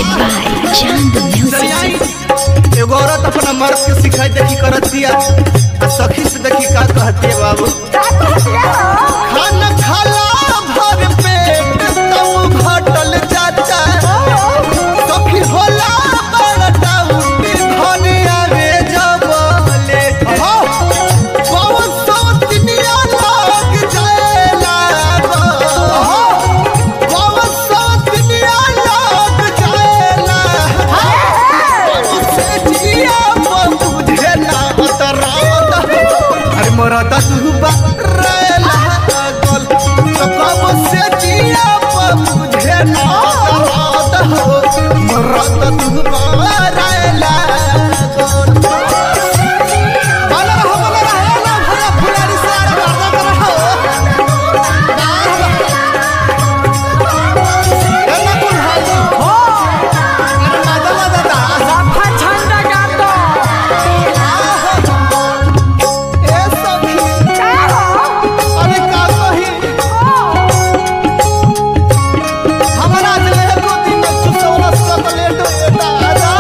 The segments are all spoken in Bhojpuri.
Presented by Chand Music. एगो औरत अपना मर्द के सिखाई देखी करत दिया आ सखी से देखी का कहती है बाबू खाना खाला भर पेट तब घटल जाता सखी होला बड़टा उठी धने आवे जबले बहुत सौ दुनिया लाग जाएला बहुत सौ दुनिया लाग जाएला से जिया बुझे ना उतरावत अरे मोरा तू बरेला गल तो कब से जिया बुझे ना उतरावत मोरा तू बरेला गल बाला रहो बाला रहो ना भला फुलारी से आरे बारदा कर रहो एना कुल हाल हो अरे मादा मादा दा ए सखी अरे का कही हमरा आज ले दो दिन में सुसौला चॉकलेट देता आजा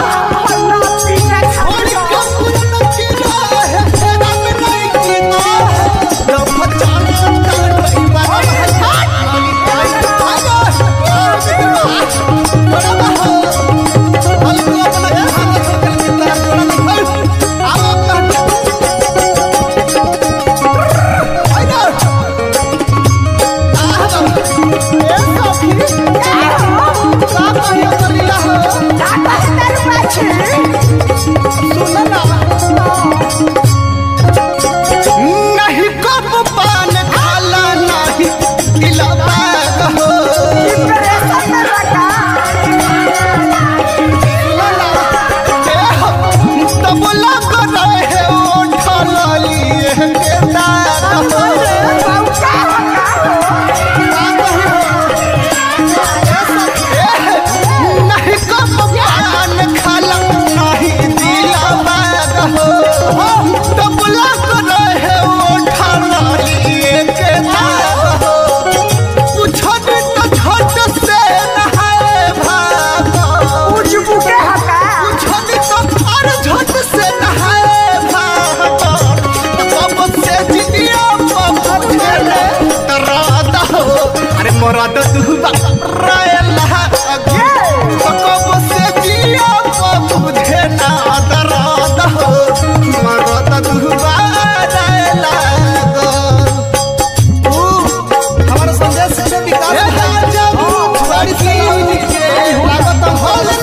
और कम न किना है तेरा में नहीं किना है जब बचान कर रही बात है आजा बड़ा बहा हल्को अपना खाना छोड़ के तरह बड़ा आओ आजा नहीं कब पान खाला नहीं दिलवा हो तब लग रहे उठल लिए के दाग हो नहीं कब पान खाला नहीं दिलवा हो तब लग रहे उठल लिए के दाग हो छट तो छट से नहाए भागो छट तो हर झट से नहाए भागो कब से जिया पहुँचे रे तराद हो अरे मोरा तो तू राय लहा कब से जिया पहुँचे ना तराद हो मोरा तो तू राय लागो हमारा संदेश से विकास बारिश के लागत हल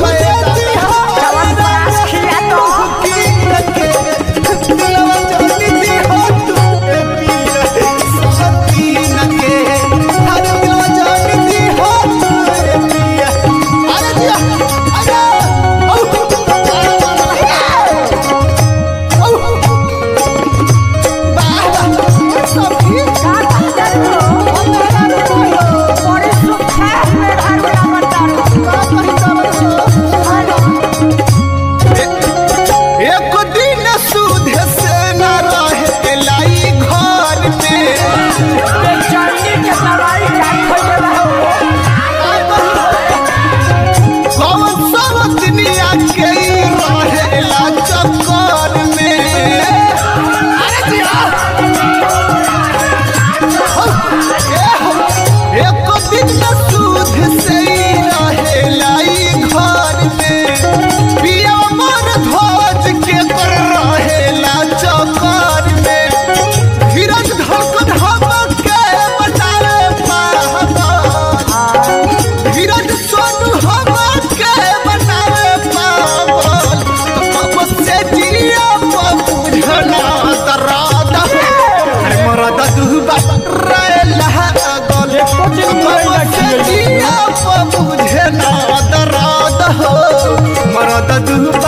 एक दिन सुध से न रहे लाई घर में कौन सब दुनिया के रहेला चक्कर में अरे जिया एक दिन सुध से रहेला घर में पिया मन ध्वज के कर रहेला चक्कर में धीरज धक धमक के बचाए पावन धीरज सोनू हम के बनावे पावन कब से जिया बुझना दराद अरे मरद दुबा रे लागल कब से जिया बुझना दराद हो मरद दुबा